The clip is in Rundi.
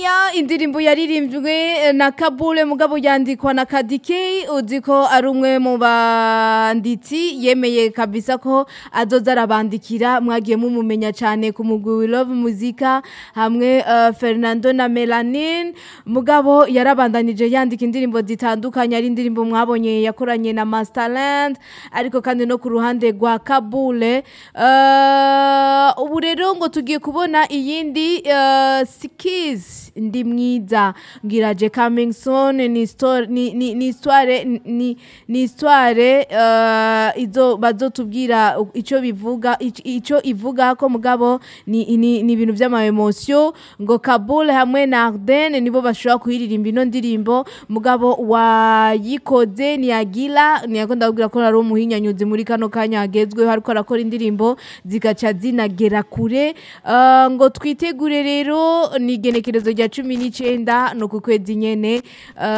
Ya indirimbo yaririmbwe na Kabule mugabo yandikwa na Kadike uzi ko ari umwe mu banditsi yemeye kabisa ko azoza arabandikira mwagiye mumumenya cyane ku mugwi We Love Muzika hamwe uh, Fernando na Melanin mugabo yarabandanije yandika indirimbo zitandukanye ari indirimbo mwabonye yakoranye na Masterland ariko kandi no ku ruhande rwa Kabule uh, ubu rero ngo tugiye kubona iyindi uh, Skiz ndi mwiza ngiraje coming soon ni story ni ni ni histoire ni ni histoire uh, izo bazotubwira ico bivuga ic- ico ivuga ko mugabo ni ni ni ibintu vy'ama emotion ngo Kabul hamwe na Arden nibo bashobora kuhiririmba ino ndirimbo mugabo wayikoze ni Agila ni yakunda kubwira ko ari umuhinyanyuzi muri kano kanya hagezweho ariko arakora indirimbo zigaca zinagera kure uh, ngo twitegure rero ni igenekerezo rya cumi n'icenda no ku kwezi nyene uh,